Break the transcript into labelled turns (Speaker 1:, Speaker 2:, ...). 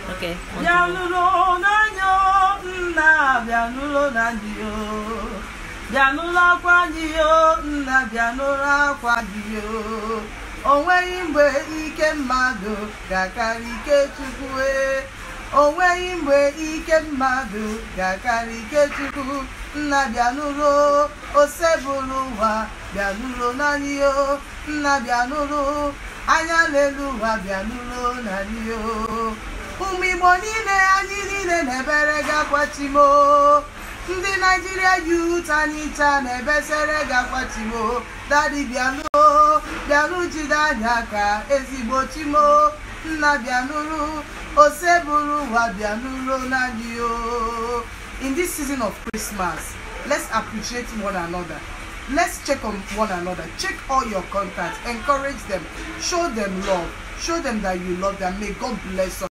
Speaker 1: Okay.
Speaker 2: bịanụrụ n'anya nna bịanụrụ na ndị o bịanụrụ akwa gị o nna bịanụrụ akwa gị o o nweghị mgbe ike mmadụ ga-akarị ike chukwu e o nweghị mgbe ike mmadụ ga-akarị ike chukwu nna bịanụrụ osebụrụ ụwa bịanụrụ n'anyị o nna bịanụrụ anya n'elu ụwa bịanụrụ n'anyị o ụmụ igbo niile anyị niile na-ebere gakwachimo ndị naijiria yut anyị taa na-ebesere gakwachimo dadi bịanụ bịanụ jide anya ka ezigbo chimo nna bịanụrụ ose bụrụ ụwa bịanụrụ n'anyị o in this season of christmas let's appreciate one another let's check on one another check all your contacts encourage them show them love show them that you love them may god bless us